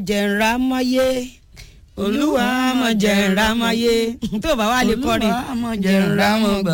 jẹ̀ǹrámáyé olúwa mọ̀ jẹ̀ǹrámáyé tó bá wà lè kọrin Olúwa mọ̀ jẹ̀ǹrámọ̀gbà.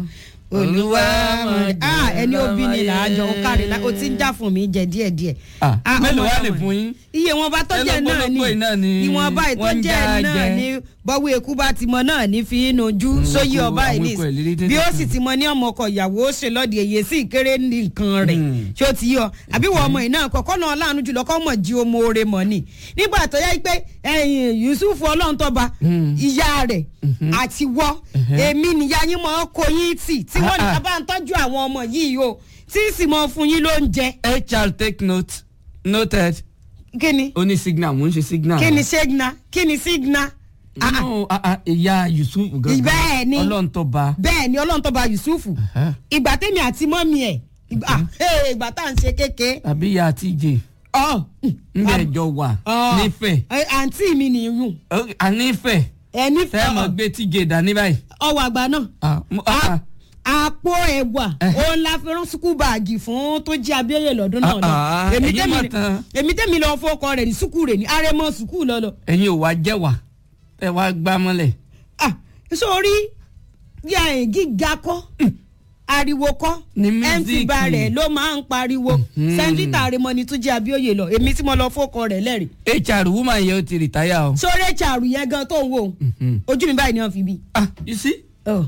olúwa mọ̀ mọ̀ ah ẹni òbí ni làájọ ó kárí la ó jẹ̀ǹrámáyé. ti ń já fún mi jẹ díẹ̀ díẹ̀. Ah, Ah, mélòó ọmọ wá lè ọmọ. fún yín? iye wọn bá tọ́jẹ́ náà Ẹlẹ́gbọ́lọ́gbọ́ yìí náà ni ni ìwọ̀n bá wọ́n ń ìtọ́jẹ́ já náà jẹ. ni bọ́wọ́ ekú bá ti mọ náà ní fi inú ojú sóyè ikú- ọba àwọn ìní ikú ẹ̀ lérí tètè bí ó kàn. sì ti mọ ní ọmọ ọkọ ìyàwó ó ṣe lọ́ọ̀dì èyí sí ìkéré ní nǹkan rẹ̀ Hmm. ṣé ó ti yọ àbí wọ́n ọmọ iná kọ̀ọ̀kan náà láàánú jùlọ kọ́ mọ̀ jí ọmọ oore mọ̀ ni nígbà tó yẹ pé ẹ̀yìn Yusuf ọlọ́ntọ́ba Hmm. ìyá rẹ̀ àti wọ́ èmi nìyá yín mọ̀ ọ́ kó yín tì tí wọ́n ní Ah, ah. bá ń tọ́jú àwọn ọmọ yìí o tí sì mọ̀ fún yín lóúnjẹ hr take note noted kí ni ó ní signal mò ń ṣe signal. kí ni ṣégna kí ni sígna. Ah, ah. no ah, ah, ìyá yusuf gangan Bẹ́ẹ̀ ni. ọlọ́ntọ́ba. bẹ́ẹ̀ ni ọlọ́run tó ba yusufu Ẹ̀hẹ́. ìgbà tẹ́mi àti mọ́mi ẹ̀ ìgbà ah, hey, ìgbà tá à ń ṣe kéke àbí ìyá tj ọ ńbẹ ẹjọ wà nífẹ̀ẹ́ ẹ, àǹtí mi nìyún Ó- a nífẹ̀ẹ́ ẹni tẹ́ mọ̀ gbé tj dání báyìí. ọwọ́ àgbà náà Ah, mo- ah, A- àpò ẹ̀wà Ẹ̀hẹ́. òun la fi rán sukú báàgì fún tó jí abẹ́yẹ lọ́dún náà Ah, lọ ah, èmi ẹ̀yin tẹ́mi mọ̀ tán. èmi tẹ́mi lọ fọkọ rẹ̀ ní sukú rẹ̀ ní arẹmọ sukú lọ́lọ́ ẹ̀yin ò wá jẹ́wà ẹ wá gbá mọ́lẹ̀. ah sórí yà ẹ̀ gíga kọ́ ariwo kọ́ Ní mt mísíkì. barẹ̀ ló máa ń pariwo sẹ́ńtítà àrèmọ ni tún jẹ́ abíọ́yè lọ èmi tí mo lọ fọ́kọ rẹ̀ lẹ́rìí hr woman yẹn ó ti rìtáyà o. sórí ẹ̀chàrù yẹn gan tó ń wò Mhm. ojú mi báyìí ni wọ́n fi bí. ah you see Oh.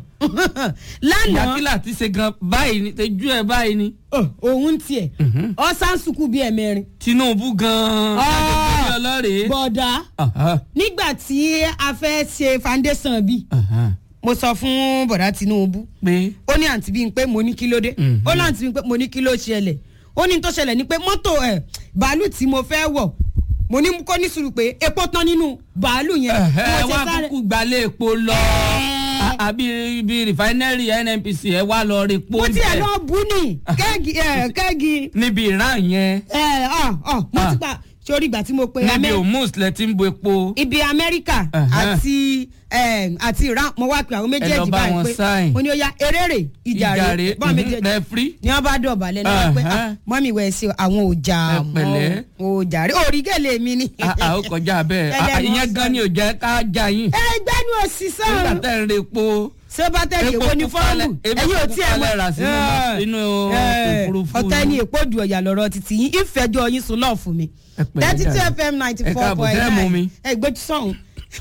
lánàá ìyákílà ti ṣe gan báyìí ni tẹjú ẹ báyìí ni. oh, òun tiẹ̀ ọ̀sán sùkú bíi ẹ̀mẹrin tinubu gan-an Ah. adébóyè ọlọ́rẹ̀ẹ́. bọ̀dá Aha, nígbà tí a fẹ́ ṣe foundation bí aha. mo sọ fún bọ̀dá Tinubu pé ó ní àǹtí bíi pé mo ní kí ló dé Mhm. ó ní àǹtí bíi pé mo ní kí ló ṣẹlẹ̀ ó ní tó ṣẹlẹ̀ ni pé mọ́tò ẹ̀ bàálù tí mo fẹ́ wọ̀ mo ní kó ní sùúrù pé epo tán nínú bàálù yẹn ẹ bí mo wá ṣe sáré- kúkú gbalẹ̀ epo lọ Ẹ. àbí bí rìfáínẹ́rì nnpc ẹ wá lọ rí epo mo tiẹ̀ bẹ́ẹ̀ lọ bú ní kẹ́ẹ̀gì ẹ̀ kẹ́ẹ̀gì níbi ìran yẹn ẹ̀ ọ̀ ọ̀ mo Ah. ti gbà sórí ìgbà tí mo pe níbi Amẹ́- òmùs lẹ ti ń bo epo. ibi Amẹ́ríkà Ẹ̀hẹ́. àti ẹ̀, àti Iran mo wá pe àwọn méjèèjì bá báyìí wọn pé sign. mo ní ó yá eréré ìjàre bọ́n méjèèjì rẹfrí. ni wọ́n bá dọ̀bálẹ̀ ní wọ́n pé Ẹ̀hẹ́. mọ́mí wẹ̀ sí àwọn òjà Ẹ pẹ̀lẹ́. mọ́ òjàre òrìgẹ́lẹ̀ mi ni. ó kọjá bẹ́ẹ̀ Ah, ah, Ẹlẹ́nu ìyẹn gan ọ̀sán. ni ò jẹ́ ká já yín. ẹ gbẹ́nu òsì nígbà sọ̀rọ̀ tẹ́ ń re epo. sọ́bátẹ́kì Epo èwo ni pupa fọ́ọ̀mù lẹ- epo ẹ̀yin ò pupa tí ẹ̀ lẹ rà sínú- sínú òfurufú ọ̀tẹ́ ni yín. èpo ju ọ̀yà lọ́rọ̀ títí yín ìfẹ́jọ́ yín sùn lọ́ọ̀ fún mi Ẹ pẹ̀lẹ́ thirty two jàre. fm ninety Ẹ four káàbọ̀, point ṣé ẹ mú mi? nine ẹ gbójú sọ̀hún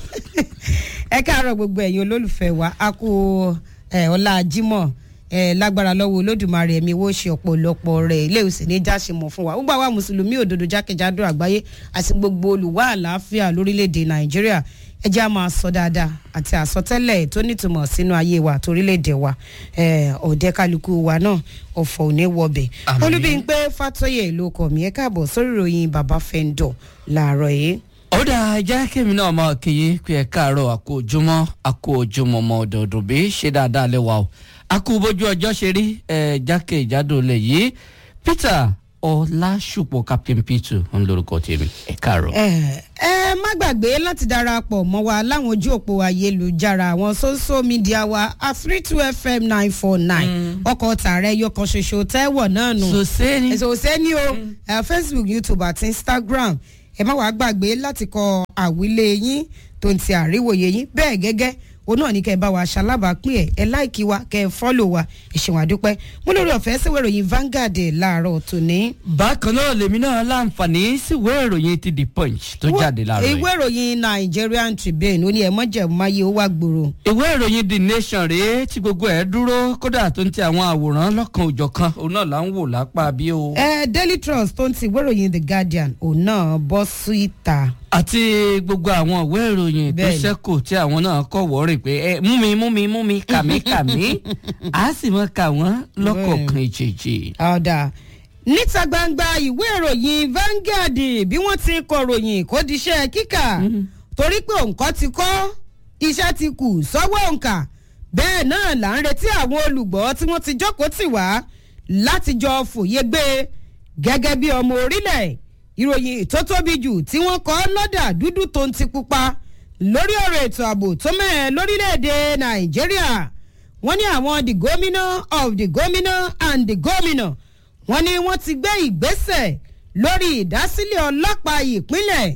ẹ káàárọ̀ gbogbo ẹ̀yin olólùfẹ́ wa a kú ẹ, ọlá Jímọ̀ ẹ lágbára lọ́wọ́ olódùmarè ẹ̀mí wo ṣe ọ̀pọ̀lọpọ̀ rẹ̀ ilé ìsìn ní jáṣemọ̀ fún wa gbogbo àwa mùsùlùmí òdodo jákèjádò àgbáyé àti gbogbo olùwà àlàáfíà lórílẹ̀‐èdè Nàìjíríà ẹ jẹ́ a máa sọ dáadáa àti àsọtẹ́lẹ̀ tó nítumọ̀ sínú ayé wa àtorílẹ̀‐èdè wa ẹ, ọ̀dẹ́ kálukú wa náà ọ̀fọ̀ ò ní wọbẹ̀ Àmín. olúbíńpé fàtọ́yè ló kọ̀ mí ẹ káàbọ̀ sórí ìròyìn bàbá fẹ́ńdọ̀ làárọ̀ yìí. ó dáa jẹ́ kémi náà máa kéye pé ẹ káàárọ̀ àkó ojúmọ́ àkó ojúmọ́ ọmọ ọ̀dọ̀ọ̀dọ̀ bí ṣe dáadáa lẹ́wà o àkó bójú ọjọ́ ṣe rí ẹ jákèjádò lẹ̀ yìí Peter Ọlásùpọ̀ Captain P2 ń lórúkọ tèmi ẹ káàárọ̀. ẹ ẹ má gbàgbé láti darapọ̀ mọ́ wa láwọn ojú òpó ayélujára àwọn social media wa a three two fm nine four nine ọkọ̀ tààrẹ yọkan ṣoṣo tẹ́wọ̀ náà nù sòsé ni ẹ̀sọ̀ òsè ní o ẹ, facebook youtube àti instagram ẹ má wàá gbàgbé láti kọ àwílé yín tó ń ti àríwòye yín bẹ́ẹ̀ gẹ́gẹ́ òun náà ní kẹ́ ẹ bá wa ṣalábàápín ẹ̀ ẹ láìkí wa kẹ́ ẹ fọ́lò wa ẹ ṣeun àdúpẹ́ mo lórí ọ̀fẹ́ síwèé ìròyìn Vanguard láàárọ̀ tòní. bákan náà lèmi náà láǹfààní síwèé ìròyìn ti the punch tó jáde láàárọ̀ yìí. ìwé ìròyìn Nigerian Tribune ó ní ẹ̀mọ́jẹ̀ máyé ó wá gbòòrò. ìwé ìròyìn the nation rèé tí gbogbo ẹ̀ dúró kódà tó ń ti àwọn àwòrán lọ́kan òjọ̀kan òun náà là ń wò lápá bí o. ẹ Daily Trust tó ń ti ìwé ìròyìn The Guardian òun náà bọ́ sí ìta. àti gbogbo àwọn ìwé ìròyìn tó Bẹ́ẹ̀ni. ṣẹ́kù tí àwọn náà kọ̀ wọ́ọ̀rì pé ẹ mú mi mú mi mú mi kà mí kà mí á sì mọ kà wọ́n lọ́kọ̀ọ̀kan ìjèjì. ọ̀dà níta gbangba ìwé ìròyìn Vanguard bí wọ́n ti kọ ròyìn kó diṣẹ́ kíkà torí pé òǹkọ́ ti kọ́ iṣẹ́ ti kù sọ́wọ́ òǹkà bẹ́ẹ̀ náà là ń retí àwọn olùgbọ́ tí wọ́n ti jókòó tì wá láti jọ fòye gbé gẹ́gẹ́ bí ọmọ orílẹ̀ ìròyìn tó tóbi jù tí wọ́n kọ lọ́dà dúdú tó ń ti pupa lórí ọ̀rọ̀ ètò ààbò tó mẹ́ẹ̀ lórílẹ̀‐èdè Nàìjíríà wọ́n ní àwọn the governor of the governor and the governor wọ́n ní wọ́n ti gbé ìgbésẹ̀ lórí ìdásílẹ̀ ọlọ́pàá ìpínlẹ̀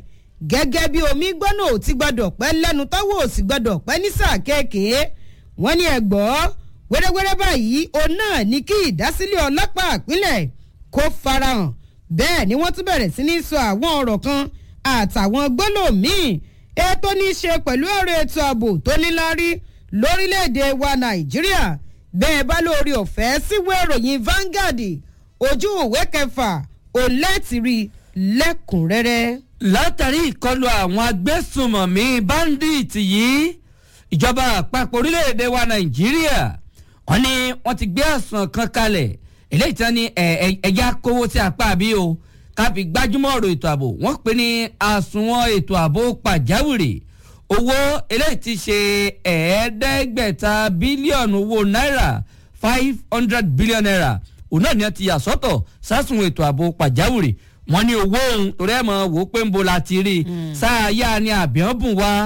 gẹ́gẹ́ bí omi gbọ́nà ò ti gbọ́dọ̀ pẹ́ lẹ́nu tọ́wọ́ ò sì gbọ́dọ̀ pẹ́ ní sáà kéèké wọ́n ní ẹ̀gbọ́ wẹ́rẹ́wẹ́rẹ́ báyìí òun náà ní kí ìdásílẹ̀ ọlọ́pàá ìpínlẹ̀ kó farahàn bẹ́ẹ̀ ni wọ́n tún bẹ̀rẹ̀ sí ní sọ àwọn ọ̀rọ̀ kan àtàwọn gbólómìn ètò ní í ṣe pẹ̀lú ọ̀rọ̀ ètò ààbò tó níláárí lórílẹ̀‐èdè wa nàìjíríà bẹ́ẹ̀ bá lórí ọ̀fẹ́ síwé ìròyìn Vanguard ojú ìwé kẹfà òlẹ́tìrí lẹ́kùnrẹ́rẹ́. látàrí ìkọlù àwọn agbésùnmọ̀mí báńdíìtì yìí ìjọba àpapọ̀ orílẹ̀-èdè wa nàìjíríà wọ́n ní wọ́n ti gbé àsùn kan kalẹ̀ eléyìí tán ní ẹ̀yà kówó sí apá àbí o ká fi gbájúmọ́ ọ̀rọ̀ ètò ààbò wọ́n pè ní àsùnwọ̀n ètò ààbò pàjáwìrì owó eléyìí ti ṣe ẹ̀ẹ́dẹ́gbẹ̀ta bílíọ̀nù owó náírà five hundred billion naira òun náà ni wọ́n ti yà sọ́tọ̀ sásùnwọ̀n ètò ààbò pàjáwìrì wọ́n ní owó òun torí ẹ̀ mọ̀ wò ó pé ń bo la ti rí i sáà yá ni àbíọ́bùn wa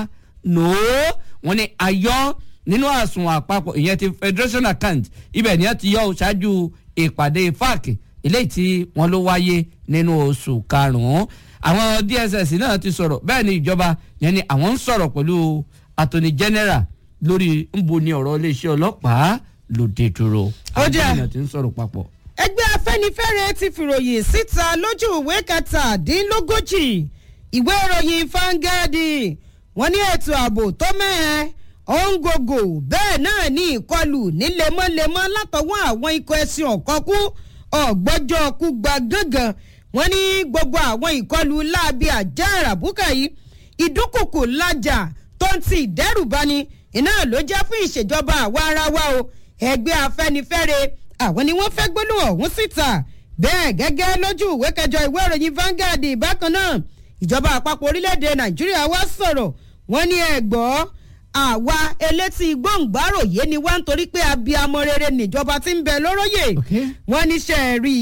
nòó wọ́n ní ayọ́ nínú àsùnwọ̀n àpapọ̀ ìyẹn ti federation account ibẹ̀ ni wọ́n ti yọ ṣáájú ìpàdé fac eléyìí tí wọ́n ló wáyé nínú oṣù karùn-ún àwọn dss náà ti sọ̀rọ̀ bẹ́ẹ̀ ni ìjọba yẹn ni àwọn ń sọ̀rọ̀ pẹ̀lú attorney general lórí nbo ni ọ̀rọ̀ iléeṣẹ́ ọlọ́pàá lòdì dúró Ó jẹ́- àwọn ènìyàn ti ń sọ̀rọ̀ papọ̀. ẹgbẹ́ afẹ́nifẹ́re ti fìròyìn síta lójú ìwé kẹtàdínlógójì ìwé ìròyìn fangadi wọ́n ní ètò ààbò tó mẹ́ẹ̀ ọ̀ǹgògò bẹ́ẹ̀ náà ní ìkọlù ní lemọ́lemọ́ látọwọ́ àwọn ikọ̀ ẹ̀sìn ọ̀kọ́kú ọ̀gbọ́jọ́ kú gba gángan wọ́n ní gbogbo àwọn ìkọlù láabi àjá àràbùkà yìí ìdúnkùkù lájà tó ń ti ìdẹ́rùbani iná ló jẹ́ fún ìṣèjọba àwa ara wa o ẹgbẹ́ afẹ́nifẹ́re àwọn ni wọ́n fẹ́ gbólóhùn ọ̀hún síta bẹ́ẹ̀ gẹ́gẹ́ lójú ìwé kẹjọ ìwé ìròyìn Vanguard bákan náà ìjọba àpapọ̀ orílẹ̀-èdè Nàìjíríà wá sọ̀rọ̀ wọ́n ní ẹ̀gbọ́ àwa elétí gbòǹgbàròyé ni wá nítorí pé abiyamọ rere níjọba tí ń bẹ lóróyè Okay. wọ́n ní ṣe é rí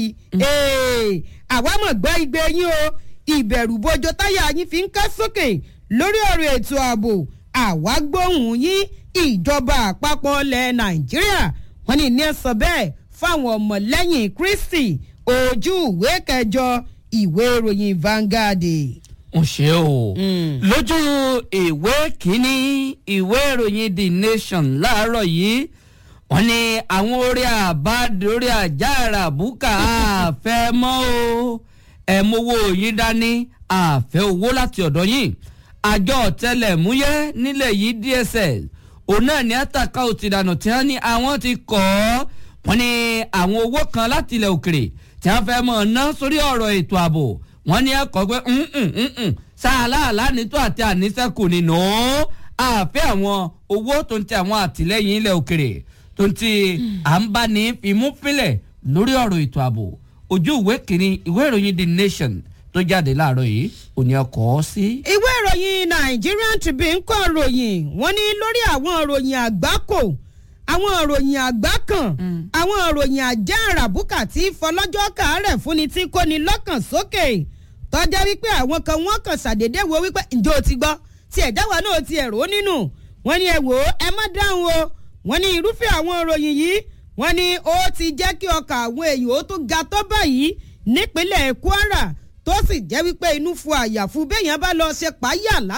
i àwa mọ̀ gbọ́ igbe yín o ìbẹ̀rù bojo táyà yín fi ń ká sókè lórí ọ̀rọ̀ ètò ààbò àwa gbóhùn yín ìjọba àpapọ̀ ilẹ̀ nàìjíríà wọ́n ní ní sọ bẹ́ẹ̀ fáwọn ọmọlẹ́yìn kristi ojú ìwé kẹjọ ìwé ìròyìn Vanguard. ń ṣe o Mm. lójú ìwé kínní ìwé ìròyìn the nation láàárọ̀ yìí wọ́n ní àwọn orí àbáde orí àjàrà búkà àfẹ́ mọ́ o ẹ̀ mowó yín dání àfẹ́ owó láti ọ̀dọ̀ yín àjọ ọ̀tẹlẹ̀múyẹ́ nílẹ̀ yìí DSS òun náà ní àtàkà òtìdànù tí wọ́n ní àwọn ti kọ́ ọ́ wọ́n ní àwọn owó kan láti ilẹ̀ òkèrè tí wọ́n fẹ́ mọ̀ ná sórí ọ̀rọ̀ ètò ààbò wọ́n ní ẹ̀kọ́ pé sáàláàlá nítò àti àníṣẹ́kù nínú àfẹ́ àwọn owó tó ń tẹ àwọn àtìlẹ́yìn ilẹ̀ òkèrè tó ń ti à ń bá ní fimú fílẹ̀ lórí ọ̀rọ̀ ètò ààbò ojú ìwé kìíní ìwé ìròyìn the nation tó jáde láàárọ̀ yìí òní ọkọ̀ ọ́ sí. ìwé ìròyìn Nigerian Tribune kọ ròyìn wọ́n ní lórí àwọn ìròyìn àgbákò àwọn ìròyìn àgbákan àwọn ìròyìn àjá àràbùkà tí fọlọ́jọ́ kàárẹ̀ fúnni tí kò ní lọ́kàn sókè tọ́já wípé àwọn kan wọ́n kàn ṣàdédé wo wípé ǹjẹ́ o ti gbọ́ tí ẹ̀dá wa náà ti ẹ̀rọ nínú wọ́n ní ẹ wò ó ẹ má dáhùn o wọ́n ní irúfẹ́ àwọn ìròyìn yìí wọ́n ní ó ti jẹ́ kí ọkàn àwọn èèyàn ó tún ga tó báyìí nípínlẹ̀ Kwara tó sì jẹ́ wípé inú fu àyàfu béèyàn bá lọ ṣe pààyà lásán.